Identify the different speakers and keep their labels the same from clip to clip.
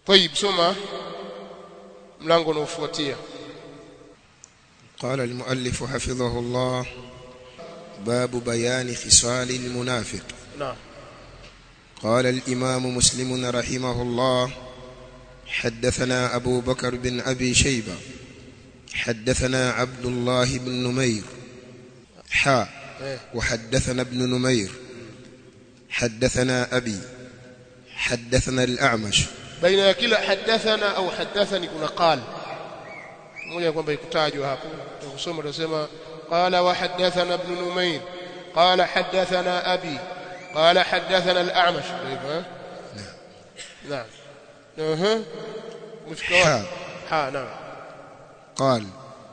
Speaker 1: طيب soma mlango unaofuatia
Speaker 2: قال المؤلف حفظه الله باب بيان خصال المنافق
Speaker 1: naam
Speaker 2: قال الإمام مسلم رحمه الله حدثنا أبو بكر بن أبي شيبة حدثنا عبد الله بن نمير حاء
Speaker 1: eh
Speaker 2: وحدثنا ابن نمير حدثنا أبي حدثنا الأعمش
Speaker 1: baina ya kila hadathana au hadathani kuna qal moja kwamba ikutajwa hapo tukusoma tunasema qala wa hadathana ibn numayr qala hadathana abi qala hadathana al-a'mash hivyo naam اها مفكوا
Speaker 2: حاء
Speaker 1: ها نعم
Speaker 2: قال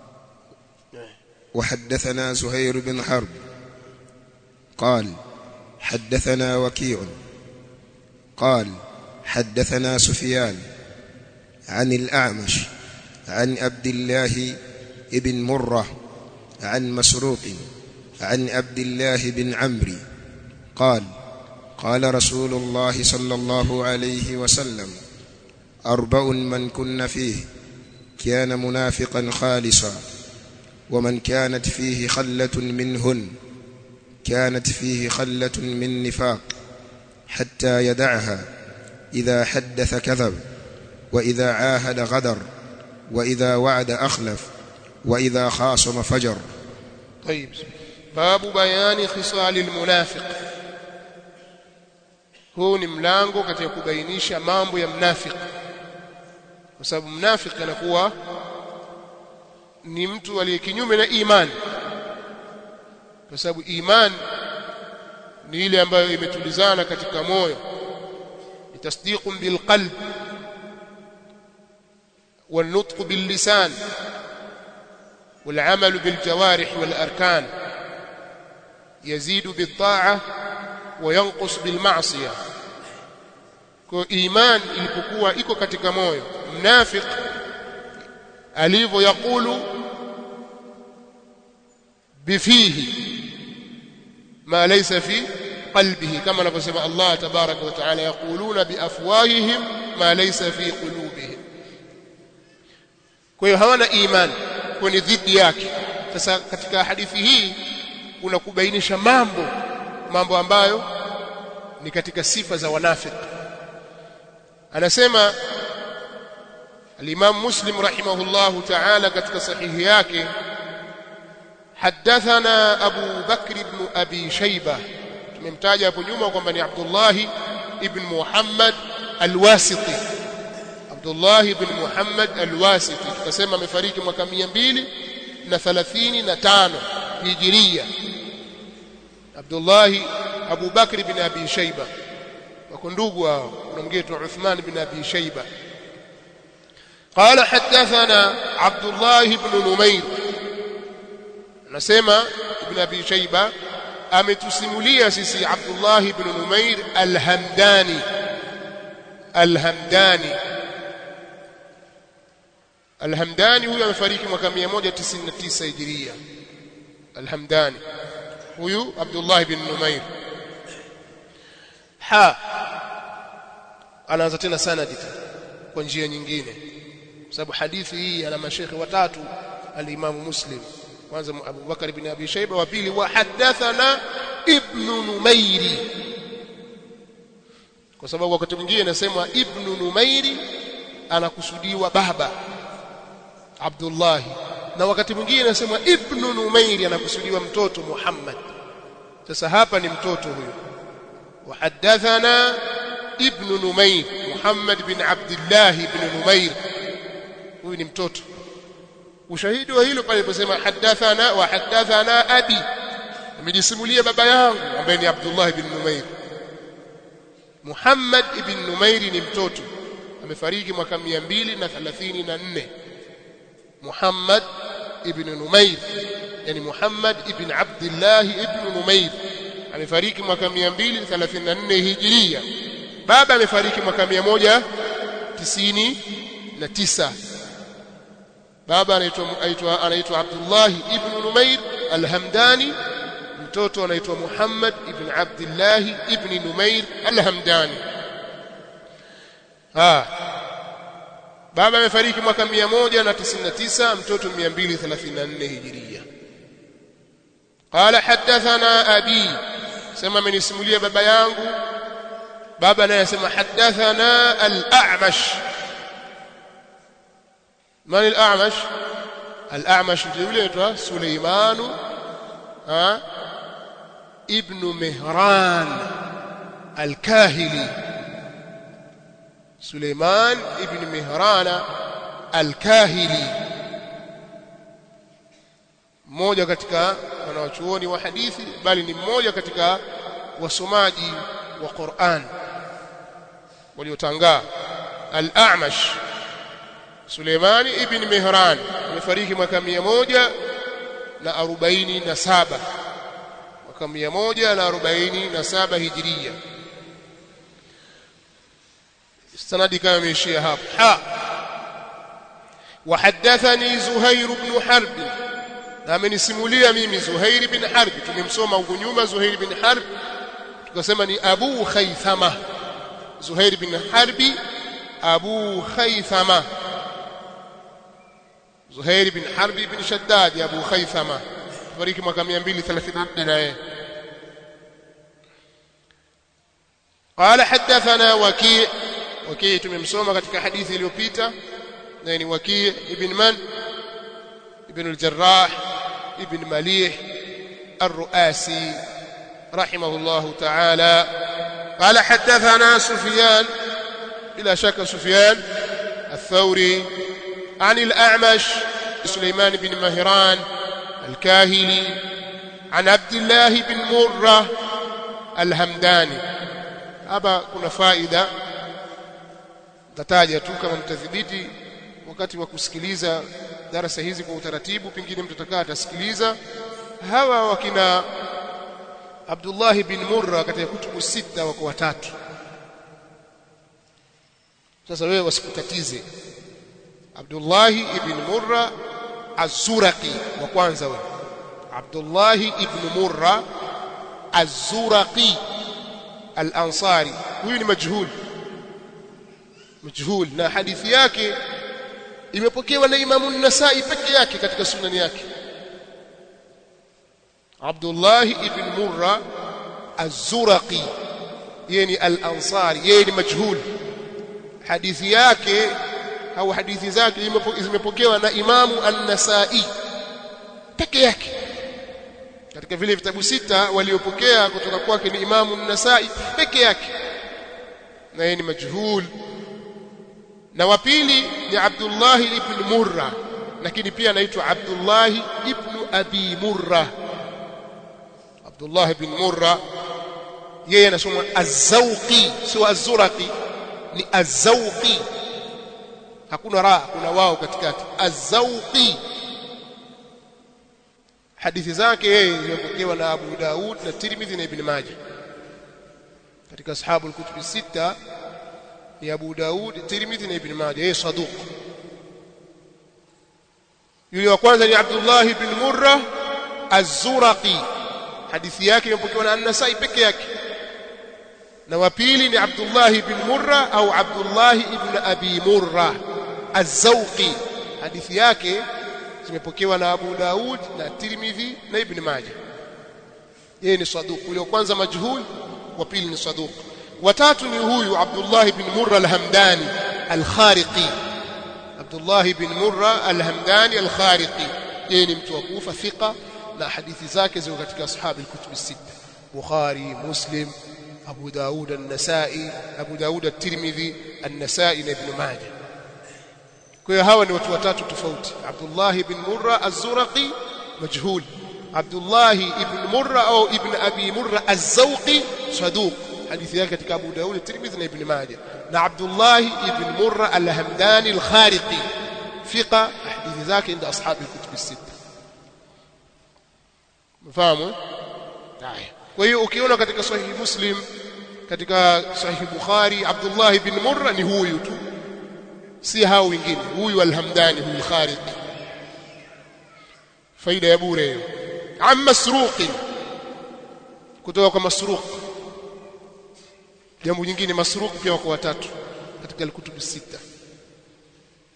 Speaker 2: وحدثنا زهير بن حرب قال حدثنا وكيع قال حدثنا سفيان عن الأعمش عن عبد الله بن مرة عن مسروق عن عبد الله بن عمرو قال قال رسول الله صلى الله عليه وسلم أربع من كن فيه كان منافقا خالصا ومن كانت فيه خلة منهن كانت فيه خلة من نفاق حتى يدعها إذا حدث كذب وإذا عاهد غدر وإذا وعد أخلف وإذا خاصم فجر
Speaker 1: طيب باب بيان خصال المنافق huu ni mlango katika kubainisha mambo ya mnafiki kwa sababu mnafiki anakuwa ni mtu aliye kinyume na imani kwa sababu imani ni ile ambayo imetulizana katika moyo tasdiqun bilqalb والنطق باللسان والعمل بالجوارح والأركان يزيد بالطاعة وينقص بالمعصية kwa iman ilipokuwa iko katika moyo mnafiq alivyo yakulu bifihi ma laysa fi qalbihi kama anavyosema Allah tabaraka wa taala yaquluna biafwahihim ma laysa fi qulubihim kwa hiyo hawana imani kwa ni dhidi yake sasa katika hadithi hii kuna kubainisha mambo mambo ambayo ni katika sifa za wanafiki anasema الإمام مسلم رحمه الله تعالى katika sahihi yake حدثنا أبو بكر بن أبي شيبة tumemtaja hapo nyuma kwamba ni Abdullah ibn Muhammad al-Wasiti Abdullah ibn Muhammad al-Wasiti tukasema amefariki mwaka 235 Hijiria Abdullah Abu Bakr ibn Abi Shayba wako ndugu hao kuna mgeto Uthman ibn Abi Shayba قال حدثنا عبد الله بن نمير نسمع ابن ابي شيبه ametusimulia sisi Abdullah ibn Numair al-Hamdani al-Hamdani al-Hamdani huyu amefariki mwaka 199 Hijria al-Hamdani huyu Abdullah ibn Numair ha anaanza tena sanadi kwa njia nyingine sababu hadithi hii ana mashekhe watatu al-Imam Muslim kwanza Abu Bakar ibn Abi Shayba wa pili wa hadathana Ibn Numairi kwa sababu wakati mwingine nasema Ibn Numairi anakusudiwa baba Abdullah na wakati mwingine nasema Ibn Numairi anakusudiwa mtoto Muhammad sasa hapa ni mtoto huyo wa hadathana Ibn Numair Muhammad bin Abdullah ibn Numair huyu ni mtoto ushahidi wa hilo pale aliposema hadathana wa hadathana abi amejisimulia baba yangu ambaye ni Abdullah ibn Numair Muhammad ibn Numair ni mtoto amefariki mwaka 234 Muhammad ibn Numair yani Muhammad ibn Abdullah ibn Numair amefariki mwaka 234 Hijria baba amefariki mwaka 199 baba anaitwa anaitwa anaitwa Abdullah ibn Numair al-Hamdani mtoto anaitwa Muhammad ibn Abdullah ibn Numair al-Hamdani ah baba amefariki mwaka 199 mtoto 234 hijiria قال حدثنا أبي سمع من اسموليه بابا yangu baba naye asema hadathana al-a'mash man al-a'mash al-a'mash ndio yule anaitwa Suleiman ha ibn Mihran al-Kahili Suleiman ibn Mihran al-Kahili mmoja katika wanawachuoni wa hadithi bali ni mmoja katika wasomaji wa Qur'an waliotangaa al-A'mash Suleiman ibn Mihran amefariki mwaka 147 mwaka 147 Hijria sanadi kama imeishia hapo ha وحدثني زهير بن حرب na amenisimulia mimi Zuhair bin Harb tumemsoma huko nyuma Zuhair bin Harb tukasema ni Abu Khaythama Zuhair bin Harbi Abu Khaythama Zuhair bin Harb bin Shaddad Abu Khaythama fariki mwaka 234 naye قال حدثنا وكيع وكيع tumemsoma katika hadithi iliyopita na ni Waki' ibn man ibn al-Jarrah ibn Malih الرؤاسي رحمه الله تعالى قال حدثنا سفيان بلا شك سفيان الثوري عن الأعمش سليمان بن مهران الكاهلي عن عبد الله بن مرة الهمداني hapa kuna faida tataja tu kama mtathibiti wakati wa kusikiliza darasa hizi kwa utaratibu pengine mtu atakaa atasikiliza hawa wakina Abdullah bin Murra katika kutubu sita wako watatu sasa wewe wasikutatize Abdullah ibn Murra Az-Zuraqi wa kwanza wewe Abdullah ibn Murra Az-Zuraqi Al-Ansari huyu ni majhul majhul na hadithi yake imepokewa na Imamu An-Nasa'i peke yake katika sunani yake Abdullah ibn Murra Az-Zuraqi yeye ni Al-Ansari yeye ni majhul hadithi yake au hadithi zake zimepokewa na Imamu An-Nasa'i peke yake katika vile vitabu sita waliopokea kutoka kwake ni Imamu An-Nasa'i peke yake na yeye ni majhul na wa pili ni Abdullah ibn Murra lakini pia anaitwa Abdullah ibn Abi Murra Abdullah ibn Murra yeye anasoma Az-Zawqi sio Az-Zuraqi ni Az-Zawqi hakuna ra kuna wao katikati Az-Zawqi hadithi zake yeye zimepokewa na Abu Daud na Tirmidhi na Ibn Majah katika ashabu al-kutub sita ya Abu Daud Tirmidhi na Ibn Majah yeye saduq yule wa kwanza ni Abdullah ibn Murra Az-Zuraqi hadithi yake imepokewa na An-Nasa'i peke yake na wa pili ni Abdullah ibn Murra au Abdullah ibn Abi Murra Az-Zawqi hadithi yake zimepokewa na Abu Daud na Tirmidhi na Ibn Majah yeye ni saduq yule wa kwanza majhul wa pili ni saduq watatu ni huyu Abdullah ibn Murra al-Hamdani al-Khariqi Abdullah ibn Murra al-Hamdani al-Khariqi yeye ni mtu wa Kufa thika na hadithi zake ziko katika ashabu al-kutub sita Bukhari Muslim Abu Daud an-Nasa'i Abu Daud at-Tirmidhi an-Nasa'i na Ibn Majah kwa hiyo hawa ni watu watatu tofauti Abdullah ibn Murra az-Zuraqi majhul Abdullah ibn Murra au ibn Abi Murra az-Zawqi saduq hadithi yake katika Abu Daud Tirmidhi na Ibn Majah na Abdullah ibn Murra al-Hamdani al-Khariqi fiqa hadithi zake inda ashabi al-kutub as-sita mfahamu haya kwa hiyo ukiona katika sahihi Muslim katika sahihi Bukhari Abdullah ibn Murra ni huyu tu si hao wengine huyu al-Hamdani huyu al-Khariqi faida ya bure hiyo am masruqi kutoka kwa masruq jambo jingine masruq pia wako watatu katika al-kutub sita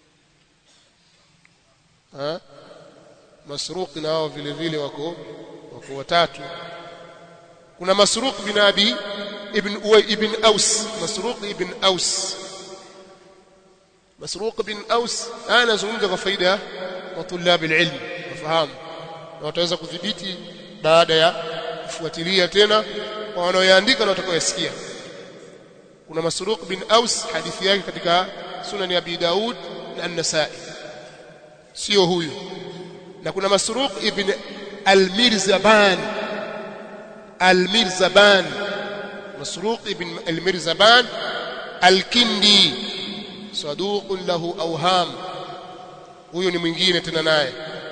Speaker 1: ha Masruq na wao vile vile wako wako watatu kuna Masruq bin Abi ibn Uway ibn Aus Masruq ibn Aus Masruq bin Aus ana zungumza kwa faida wa tulab alilm wafahamu na wataweza kudhibiti baada ya kufuatilia tena kwa wanaoyaandika na watakaoyasikia kuna Masruq bin Aus hadithi yake katika Sunan ya Abi Daud na An-Nasa'i sio huyu na kuna Masruq ibn Al-Mirzaban Al-Mirzaban Masruq ibn Al-Mirzaban Al-Kindi saduq lahu awham huyo ni mwingine tena naye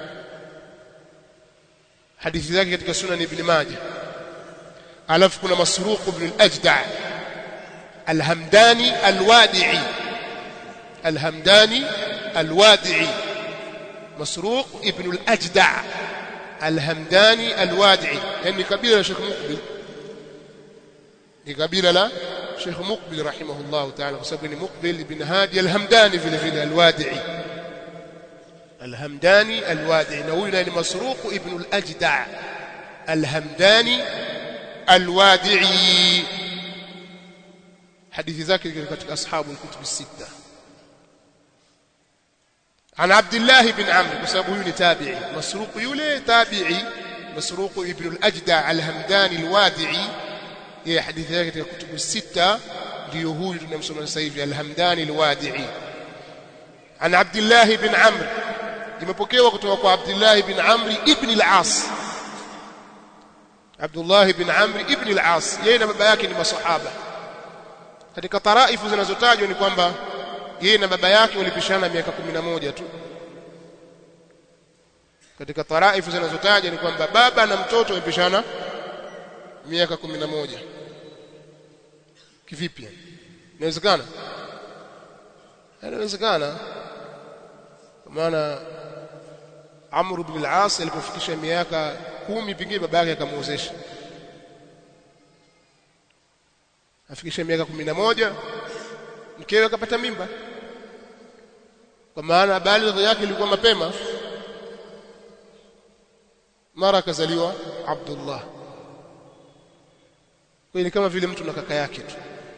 Speaker 1: hadithi zake katika Sunan Ibn Majah alafu kuna Masruq ibn Al-Ajda' Al-Hamdani Al-Wadi'i Al-Hamdani Al-Wadi'i مسروق ابن الأجدع الهمداني الوادعي يعني قبيلة شيخ مقبل لقبيلة لا شيخ مقبل رحمه الله تعالى وسبب مقبل بن هادي الهمداني في الفيلة الوادعي الهمداني الوادعي نوينا مسروق ابن الأجدع الهمداني الوادعي حديث ذاك كتب أصحاب الكتب الستة عن عبد الله بن عمرو بسبب تابعي مسروق يولي تابعي مسروق ابن الأجدع الهمداني الوادعي هي حديث ذلك الكتب الستة ليهود نمسون سيفي الهمداني الوادعي عن عبد الله بن عمرو limepokewa kutoka kwa Abdullah ibn Amr ibn al-As Abdullah ibn Amr ibn al-As yeye na baba yake ni masahaba katika taraifu zinazotajwa ni kwamba yeye na baba yake walipishana miaka 11 tu katika taraifu zinazotaja ni kwamba baba na mtoto walipishana miaka 11 kivipi inawezekana inawezekana kwa maana Amr ibn al-As alipofikisha miaka kumi pengine baba yake akamuozesha afikisha miaka 11 mkewe akapata mimba kwa maana baligh yake ilikuwa mapema mara akazaliwa Abdullah kwa ni kama vile mtu na kaka yake tu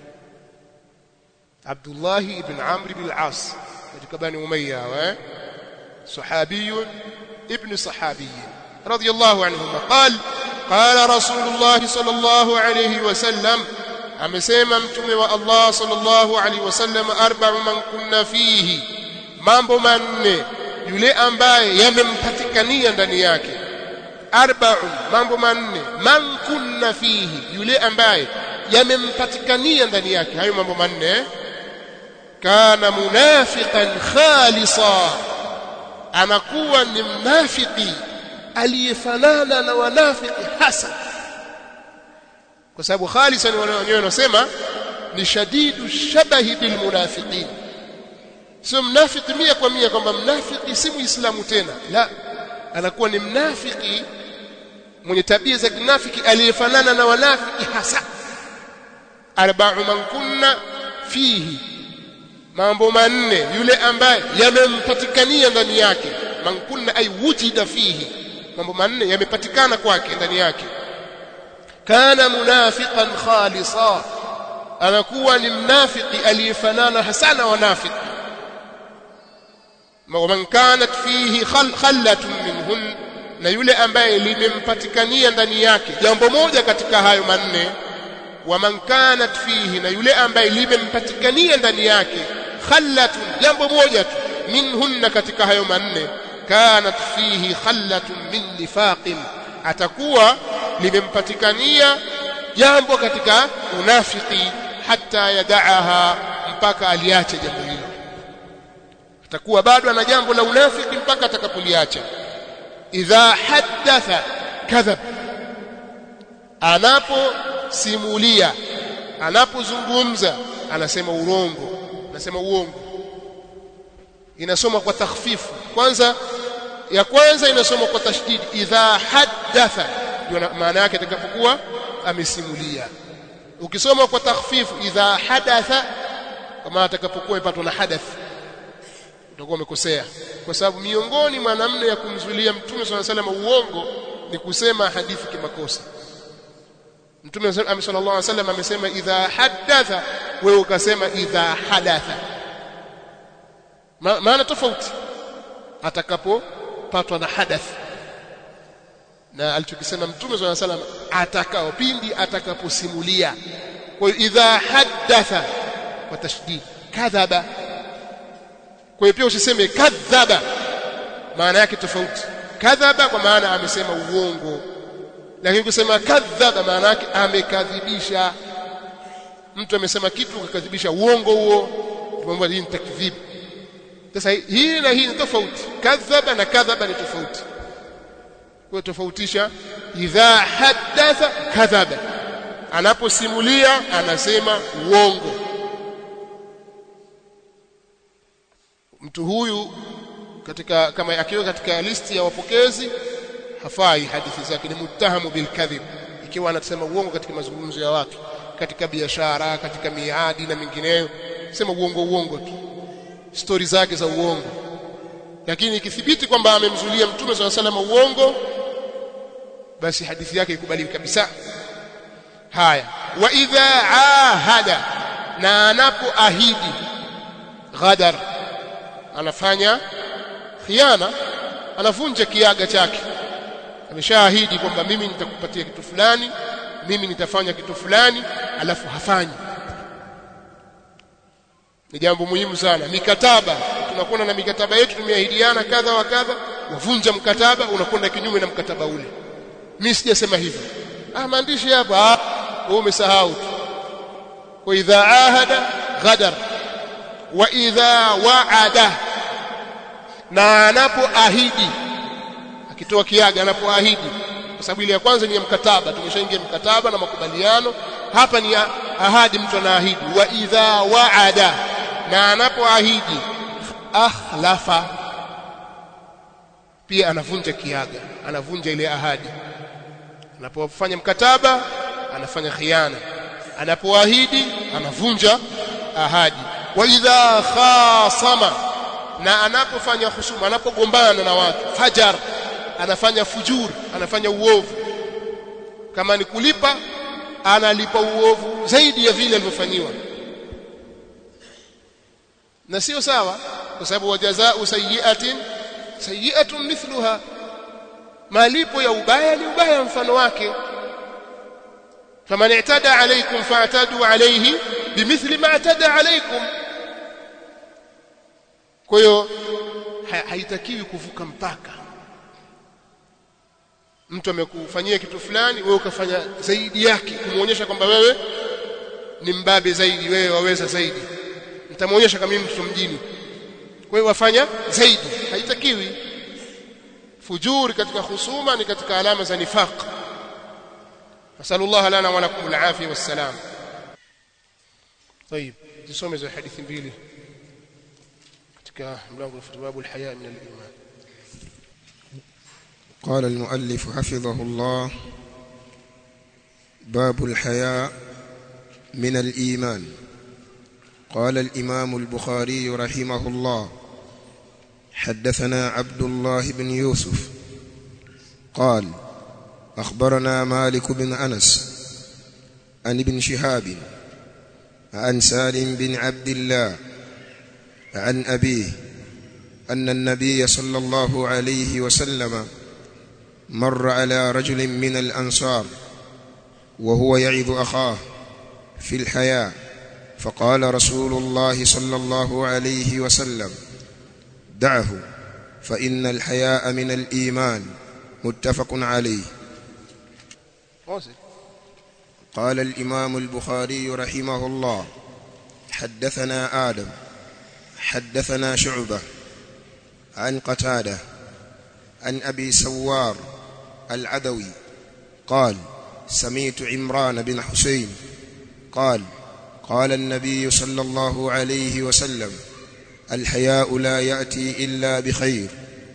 Speaker 1: Abdullah ibn Amr ibn al-As katika bani Umayya wa صحابي ابن صحابي رضي الله عنهما قال قال رسول الله صلى الله عليه وسلم amesema mtume wa Allah sallallahu alaihi wasallam arba'u man kunna fihi mambo manne yule ambaye yamempatikania ndani yake arba'u mambo manne man kunna fihi yule ambaye yamempatikania ndani yake hayo mambo manne kana munafiqan khalisa anakuwa ni mnafiki aliyefanana na wanafiki hasa kwa sababu khalisa ni wenyewe wanasema ni shadidu shabahi bil munafiqin sio mnafiki mia kwa mia kwamba mnafiki si muislamu tena la anakuwa ni mnafiki mwenye tabia za kinafiki aliyefanana na wanafiki hasa arba'u man kunna fihi mambo manne yule ambaye yamempatikania ndani yake man kunna ay wujida fihi mambo manne yamepatikana kwake ndani yake kana munafiqan khalisa anakuwa ni mnafiki aliyefanana hasa na wanafiki man kanat fihi khallatun minhun na yule ambaye limempatikania ndani yake jambo moja katika hayo manne wa man kanat fihi na yule ambaye limempatikania ndani yake khallatun jambo moja tu minhunna katika hayo manne kanat fihi khallatun min nifaqin atakuwa limempatikania jambo katika unafiki hata yadaaha mpaka aliache jambo hilo atakuwa bado ana jambo la unafiki mpaka atakapoliacha idha haddatha kadhab anaposimulia anapozungumza anasema urongo anasema uongo inasoma kwa takhfifu kwanza ya kwanza inasoma kwa tashdid idha haddatha ndio maana yake itakapokuwa amesimulia ukisoma kwa takhfifu idha hadatha kama atakapokuwa ipatwa na hadath utakuwa umekosea kwa sababu miongoni mwa namna ya kumzuilia mtume swalla sallam uongo ni kusema hadithi kimakosa mtume sallallahu alaihi wasallam amesema idha hadatha wewe ukasema idha hadatha Ma, maana tofauti atakapopatwa na hadath na alichokisema mtume swalla sallam atakao pindi atakaposimulia kwa hiyo idha hadatha kwa tashdid kadhaba kwa hiyo pia usiseme kadhaba maana yake tofauti kadhaba kwa maana amesema uongo lakini kusema kadhaba maana yake amekadhibisha mtu amesema kitu akakadhibisha uongo huo tumwambia hii ni takdhib sasa hii na hii ni tofauti kadhaba na kadhaba ni tofauti kwa tofautisha idha hadatha kadhaba anaposimulia anasema uongo mtu huyu katika kama akiwa katika listi ya wapokezi hafai hadithi zake ni muttahamu bilkadhib ikiwa anasema uongo katika mazungumzo ya watu katika biashara katika miadi na mingineyo sema uongo uongo tu stori zake za uongo lakini ikithibiti kwamba amemzulia mtume swalla salama uongo basi hadithi yake ikubaliwi kabisa haya wa idha ahada na anapoahidi ghadar anafanya khiana anavunja kiaga chake ameshaahidi kwamba mimi nitakupatia kitu fulani mimi nitafanya kitu fulani alafu hafanyi ni jambo muhimu sana mikataba tunakwenda na mikataba yetu tumeahidiana kadha wa kadha wavunja mkataba unakwenda kinyume na mkataba ule mimi sijasema hivyo ah maandishi hapa wewe umesahau tu wa idha ahada ghadar wa idha waada na anapoahidi akitoa kiaga anapoahidi kwa sababu ile ya kwanza ni ya mkataba tumeshaingia mkataba na makubaliano hapa ni ahadi mtu anaahidi wa idha waada na anapoahidi akhlafa pia anavunja kiaga anavunja ile ahadi anapofanya mkataba anafanya khiana anapoahidi anavunja ahadi wa idha khasama na anapofanya husuma anapogombana na watu fajar anafanya fujur anafanya uovu kama ni kulipa analipa uovu zaidi ya vile alivyofanyiwa na sio sawa kwa sababu wajazaa sayyi'atin sayyi'atun mithluha malipo ya ubaya ni ubaya mfano wake faman i'tada alaykum fa'tadu alayhi bimithli ma i'tada alaykum kwa hiyo haitakiwi kuvuka mpaka mtu amekufanyia kitu fulani wewe ukafanya zaidi yake kumuonyesha kwamba wewe ni mbabe zaidi wewe waweza zaidi nitamuonyesha kama mimi mtoto mjini kwa hiyo wafanya zaidi haitakiwi fujuri katika husuma ni katika alama za nifaq nasallallahu lana wa lakum alafia wassalam طيب tusome za hadithi mbili katika mlango wa babu alhaya min aliman
Speaker 2: قال المؤلف حفظه الله باب الحياء من الإيمان قال الإمام البخاري رحمه الله حدثنا عبد الله بن يوسف قال أخبرنا مالك بن أنس عن ابن شهاب عن سالم بن عبد الله عن أبيه أن النبي صلى الله عليه وسلم مر على رجل من الأنصار وهو يعظ أخاه في الحياة فقال رسول الله صلى الله عليه وسلم دعه فإن الحياء من الإيمان متفق عليه قال الإمام البخاري رحمه الله حدثنا آدم حدثنا شعبة عن قتادة عن أبي سوار العدوي قال سميت عمران بن حسين قال قال النبي صلى الله عليه وسلم الحياء لا يأتي إلا بخير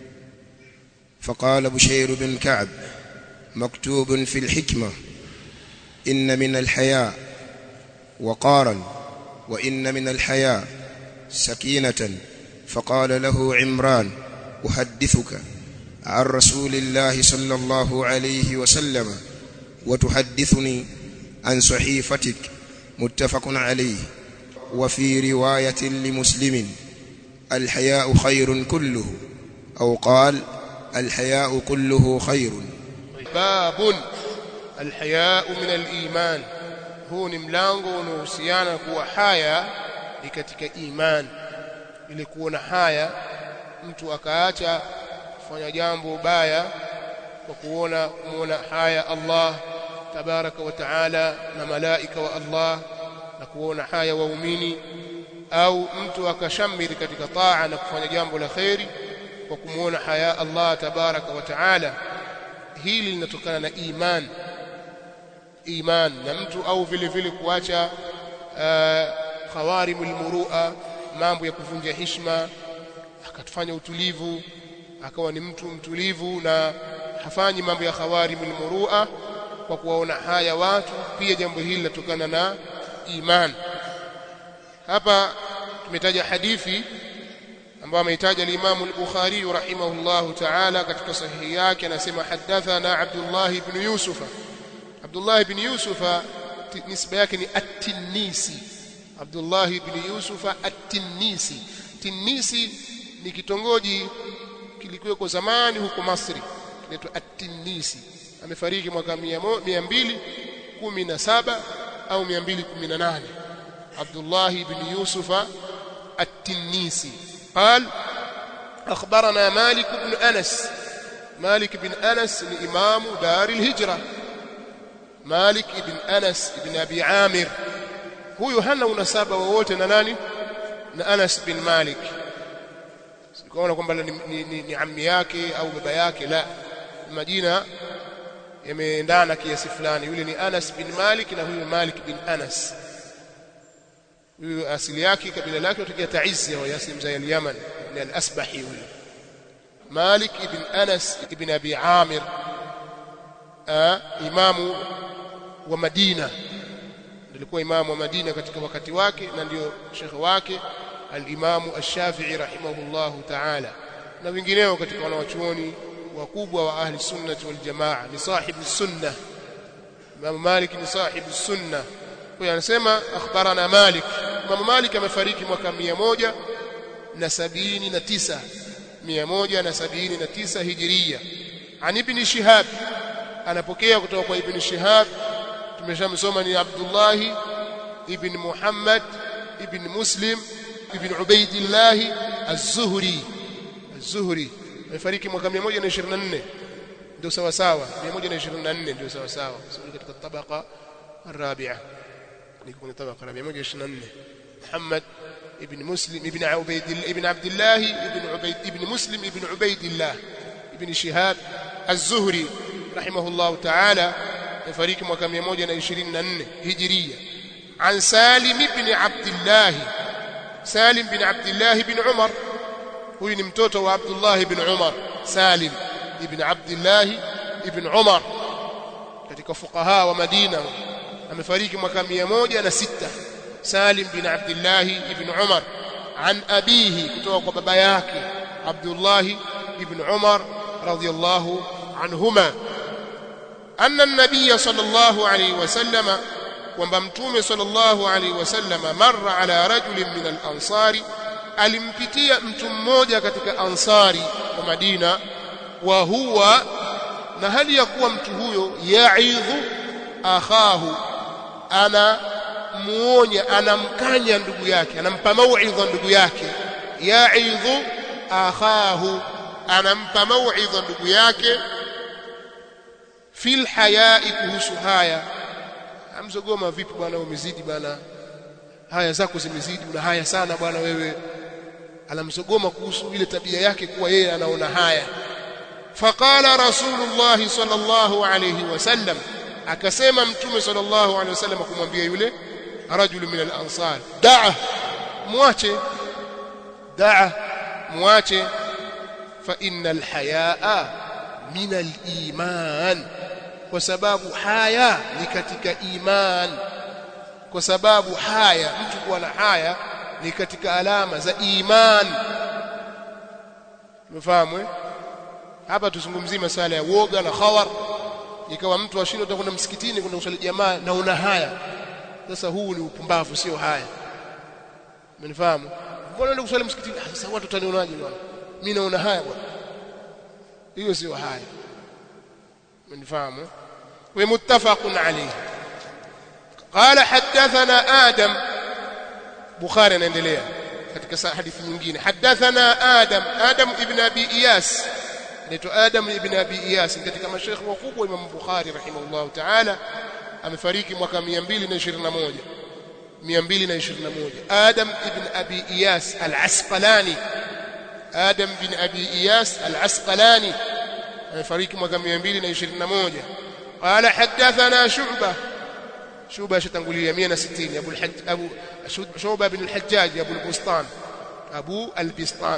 Speaker 2: فقال بشير بن كعب مكتوب في الحكمة إن من الحياء وقارا وإن من الحياء سكينة فقال له عمران أحدثك عن رسول الله صلى الله عليه وسلم وتحدثني عن صحيفتك متفق عليه وفي رواية لمسلم الحياء خير كله أو قال الحياء كله خير
Speaker 1: باب الحياء من الإيمان huu ni mlango unaohusiana kuwa haya ni katika iman ili kuona haya mtu akaacha kufanya jambo baya kwa kuona kuona haya Allah tabaraka wa taala na malaika wa Allah na kuona haya waumini au mtu akashamiri katika taa na kufanya jambo la kheri kwa kumuona haya Allah tabaraka wa taala hili linatokana na iman iman na mtu au vile vile kuacha uh, khawarimul murua mambo ya kuvunja heshima akatufanya utulivu akawa ni mtu mtulivu na hafanyi mambo ya khawarimul murua kwa kuwaona haya watu pia jambo hili linatokana na iman hapa tumetaja hadithi ambayo ameitaja al-Imam al-Bukhari rahimahullahu ta'ala katika sahihi yake anasema hadathana Abdullah ibn Yusuf Abdullah ibn Yusuf nisba yake ni at-Tinisi Abdullah ibn Yusuf at-Tinisi Tinisi ni kitongoji kilikuweko zamani huko Masri kinaitwa at-Tinisi amefariki mwaka 217 au 218 Abdullah ibn Yusuf at-Tinisi قال أخبرنا مالك بن أنس مالك بن أنس إمام دار الهجرة مالك بن أنس بن أبي عامر huyu hana unasaba wowote na nani na Anas bin Malik sikuona kwamba ni, ni, ni, ni ammi yake au baba yake la majina yameendana kiasi fulani yule ni Anas bin Malik na huyu Malik bin Anas huyu asili yake kabila lake kutokea Taizia wa Yasim za Yaman ni al-Asbahi huyu Malik ibn Anas ibn Abi Amir imamu wa Madina alikuwa imamu wa Madina katika wakati wake na ndio shekhe wake al-Imamu Ash-Shafi'i rahimahullahu ta'ala na wengineo katika wanawachuoni wakubwa wa ahli sunnah wal jamaa ni sahibu sunna Imam Malik ni sahibu sunna kwa anasema akhbarana Malik Imam Malik amefariki mwaka moja na sabini na tisa mia moja na sabini na tisa hijiria an ibn Shihab anapokea kutoka kwa ibn Shihab tumeshamsoma ni Abdullah ibn Muhammad ibn Muslim ibn Ubaidillah az-Zuhri az-Zuhri amefariki mwaka 124 ndio sawa sawa 124 ndio sawa sawa sio katika tabaka الرابعه نكون طبقه الرابعه 124 محمد ابن مسلم ابن عبيد ابن عبد الله ابن عبيد ابن مسلم ابن عبيد الله ابن شهاب الزهري رحمه الله تعالى يفريق mwaka 124 هجريه عن سالم بن عبد الله سالم بن عبد الله بن عمر huyu ni mtoto wa Abdullah ibn Umar Salim ibn Abdullah ibn Umar katika fuqaha wa Madina amefariki mwaka 106 Salim bin Abdullah ibn Umar an abihi kutoka kwa baba yake Abdullah ibn Umar radiyallahu anhuma anna an-nabiy sallallahu alayhi wasallam kwamba mtume sallallahu alayhi wasallam marra ala rajulin min al-ansari alimpitia mtu mmoja katika ansari wa Madina wa huwa na hali ya kuwa mtu huyo yaidhu akhahu ana muonya anamkanya ndugu yake anampa mauidha ndugu yake yaidhu akhahu anampa mauidha ndugu yake fil hayai kuhusu haya amzogoma vipi bwana umezidi bwana haya zako zimezidi una haya sana bwana wewe anamsogoma kuhusu ile tabia yake kuwa yeye anaona haya faqala rasulullah sallallahu alayhi wasallam akasema mtume sallallahu alayhi wasallam kumwambia yule rajul min al-ansar da'a muache da'a muache fa innal hayaa min al-iman kwa sababu haya ni katika iman kwa sababu haya mtu kuwa na haya ni katika alama za iman umefahamu eh hapa tuzungumzie masala ya woga na khawar ikawa mtu ashindwa kwenda msikitini kwenda kusali jamaa na una haya sasa huu ni upumbavu sio haya umenifahamu mbona unaenda kusali msikitini ah, sasa watu tanionaje bwana mimi naona haya bwana hiyo sio haya umenifahamu wa muttafaqun alayhi قال حدثنا آدم بخاري anaendelea katika hadithi nyingine حدثنا آدم آدم ابن أبي إياس anaitwa Adam ibn Abi Iyas katika mashaikh wakubwa Imam Bukhari rahimahullah ta'ala amefariki mwaka 221 221 Adam ibn Abi Iyas al-Asqalani Adam ibn Abi Iyas al-Asqalani amefariki mwaka 221 قال حدثنا شعبة شعبة شتنقولية 160 أبو الحج أبو شعبة بن الحجاج أبو البسطان أبو البسطان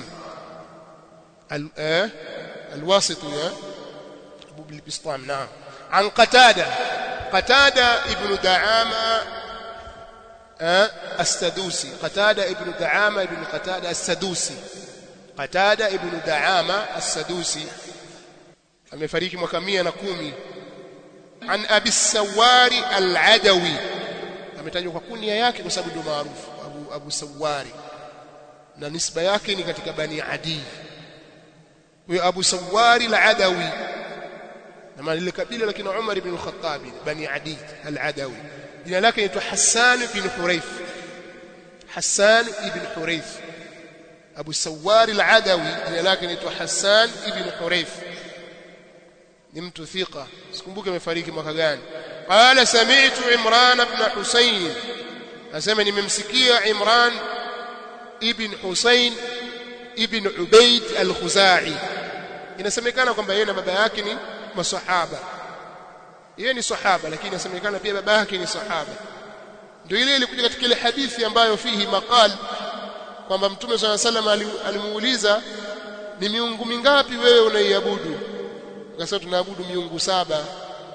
Speaker 1: الواسطي أبو البسطام نعم عن قتادة قتادة ابن دعامة السدوسي قتادة ابن دعامة ابن قتادة السدوسي قتادة ابن دعامة السدوسي amefariki mwaka 110 an abi sawari al-adawi ametajwa kwa kunia yake kwa sababu ndio maarufu abu abu sawari na nisba yake ni katika bani adi huyo Abu Sawari al-Adawi na lile kabila lakini Umar ibn al-Khattab bani Adi al-Adawi jina lake ni Hassan ibn Hurayth Hassan ibn Hurayth Abu Sawari al-Adawi jina lake ni Hassan ibn Hurayth ni mtu thika sikumbuke amefariki mwaka gani qala sami'tu Imran ibn Husayn nasema nimemsikia Imran ibn Husayn ibn Ubayd al-Khuzai inasemekana kwamba yeye na baba yake ni masahaba yeye ni sahaba lakini inasemekana pia baba yake ni sahaba ndio ile ilikuja katika ile hadithi ambayo fihi maqal kwamba mtume swalla salam alimuuliza ni miungu mingapi wewe unaiabudu akasema tunaabudu miungu saba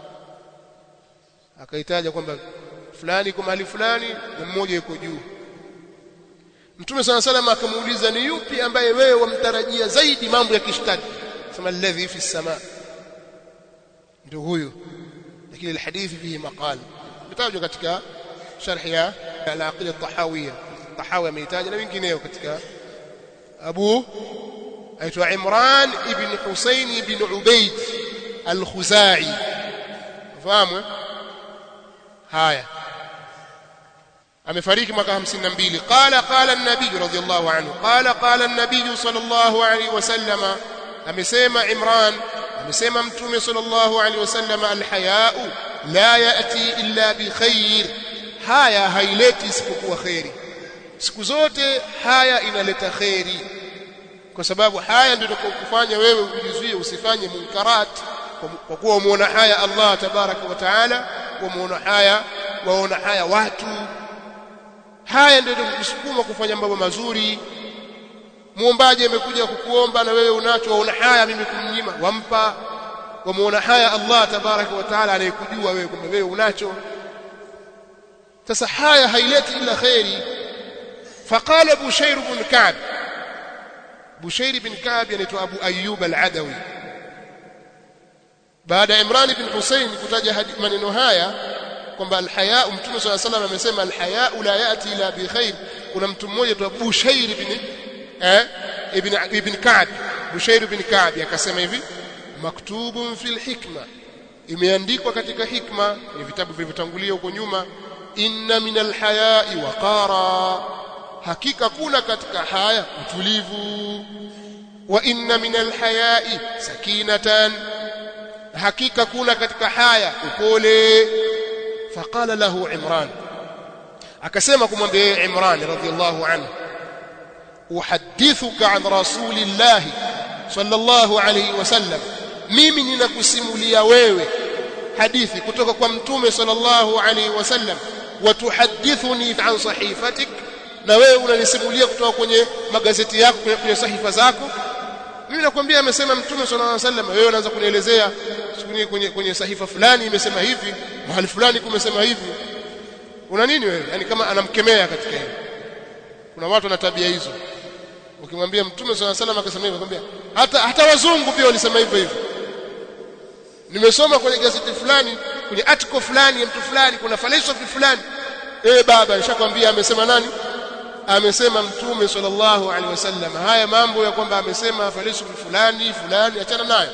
Speaker 1: akaitaja kwamba fulani kwa mahali fulani na mmoja yuko juu Mtume sana salama akamuuliza ni yupi ambaye wewe wamtarajia zaidi mambo ya kishtadi sema alladhi fi sama ndio huyo lakini alhadithi fihi maqal mtajwa katika sharh ya al-aqida at-tahawiyya tahawi ameitaja na wengineo katika Abu aitwa Imran ibn Husayn ibn Ubayd al-Khuzai fahamu haya amefariki mwaka 52 qala qala an-nabiy radiyallahu anhu qala qala an-nabiy sallallahu alayhi wasallama amesema Imran amesema mtume sallallahu alayhi wasallama al-haya'u la ya'ti illa bi khair haya haileti isipokuwa khairi siku zote haya inaleta khairi kwa sababu haya ndio kufanya wewe ujizuie usifanye munkarat kwa kuwa umeona haya Allah tabaraka wa taala umeona haya waona haya watu haya ndio kukusukuma kufanya mambo mazuri muombaji amekuja kukuomba na wewe unacho waona haya mimi kumnyima wampa wamuona haya Allah tabaraka wa taala anayekujua wewe kwamba wewe unacho sasa haya haileti ila khairi faqala bushair ibn ka'b bushair ibn ka'b anaitwa abu ayyub al-adawi baada ya imran ibn husayn kutaja maneno haya kwamba alhaya mtume swalla salam amesema alhaya la yati ila bi khair kuna mtu mmoja tu Bushair ibn eh ibn ibn Ka'b Bushair ibn Ka'b akasema hivi maktubun fil hikma imeandikwa katika hikma ni vitabu vilivyotangulia huko nyuma inna min alhayai waqara hakika kuna katika haya utulivu wa inna min alhayai sakinatan hakika kuna katika haya upole فقال له عمران akasema kumwambia yeye Imran radhiyallahu anhu uhaddithuka an rasulillah sallallahu alayhi wasallam mimi ninakusimulia wewe hadithi kutoka kwa mtume sallallahu alayhi wasallam watuhadithuni an sahifatik na wewe unanisimulia kutoka kwenye magazeti yako kwenye sahifa zako mimi nakwambia amesema mtume sallallahu alayhi wasallam wewe unaanza kunielezea kwenye kwenye sahifa fulani imesema hivi mahali fulani kumesema hivi una nini wewe yani kama anamkemea katika hilo kuna watu wana tabia hizo ukimwambia mtume swalla salam akasema hivyo akwambia hata hata wazungu pia walisema hivyo hivyo nimesoma kwenye gazeti fulani kwenye article fulani ya mtu fulani kuna philosophy fulani eh baba nishakwambia amesema nani amesema mtume sallallahu alaihi wasallam haya mambo ya kwamba amesema philosophy fulani fulani achana nayo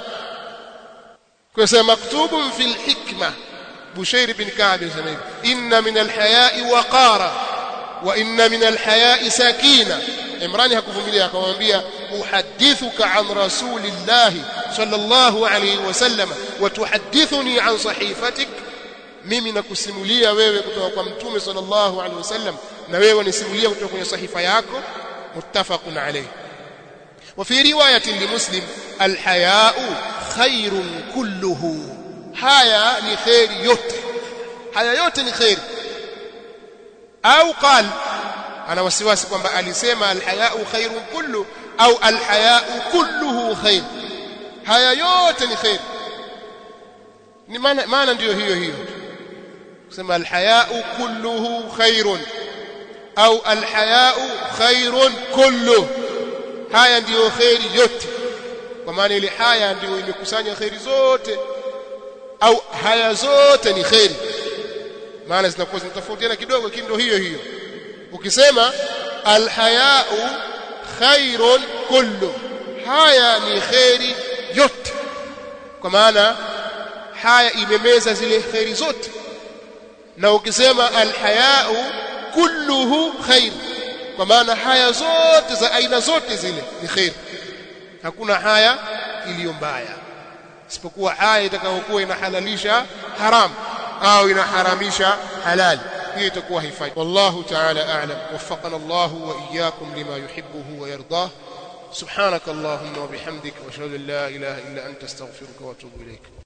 Speaker 1: kwa sababu maktubun fil hikma Bushair bin Ka'b anasema hivi inna min alhaya'i waqara wa inna min alhaya'i sakina Imran hakuvumilia akamwambia uhaddithuka an rasulillahi sallallahu alayhi wasallam wa tuhaddithuni an sahifatik mimi nakusimulia wewe kutoka kwa mtume sallallahu alayhi wasallam na wewe nisimulia kutoka kwenye sahifa yako muttafaqun alayhi وفي روايه لمسلم الحياء خير كله haya ni khairi yote haya yote ni khairi au qal ana wasiwasi kwamba alisema alhayau khairun kullu au alhayau kulluhu khair haya yote ni khair ni maana maana ndiyo hiyo hiyo kusema alhayau kulluhu khairun au alhayau khairun kullu haya ndiyo khairi yote kwa maana ile haya ndiyo imekusanya khairi zote au haya zote ni khairi maana zinakuwa zinatofautiana kidogo lakini ndio hiyo hiyo ukisema alhayau khairun kullu haya ni khairi yote kwa maana haya imemeza zile khairi zote na ukisema alhayau kulluhu khair kwa maana haya zote za aina zote zile ni khair hakuna haya iliyo mbaya isipokuwa haya itakayokuwa inahalalisha haram au inaharamisha halal hiyo itakuwa haifai wallahu ta'ala a'lam waffaqana Allah wa iyyakum lima yuhibbuhu wa yardah subhanak allahumma wa bihamdika wa ashhadu an la ilaha illa anta astaghfiruka wa atubu ilayk